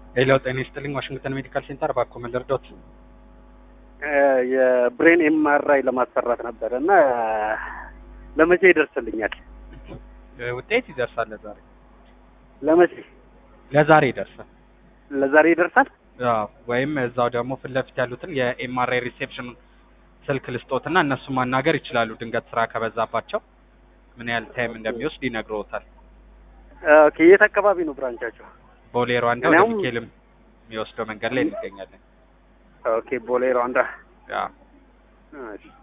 ሄሎ ጤና ይስጥልኝ ዋሽንግተን ሜዲካል ሴንተር ባኮ መለርዶት የብሬን ኤምአርአይ ለማሰራት ነበረ እና ለመቼ ይደርስልኛል? ውጤት ይደርሳል ለዛሬ ለመቼ? ለዛሬ ይደርሳል ለዛሬ ይደርሳል? አዎ ወይም እዛው ደግሞ ፊት ለፊት ያሉትን የኤምአርአይ ሪሴፕሽን ስልክ ልስጦትና እነሱ ማናገር ይችላሉ ድንገት ስራ ከበዛባቸው ምን ያህል ታይም እንደሚወስድ ይነግረውታል ኦኬ የት አካባቢ ነው ብራንቻቸው? ቦሌ ሩዋንዳ ወደ እኔም- ሚካኤልም የሚወስደው መንገድ ላይ እንገኛለን ኦኬ ቦሌ ሩዋንዳ። አዎ እሺ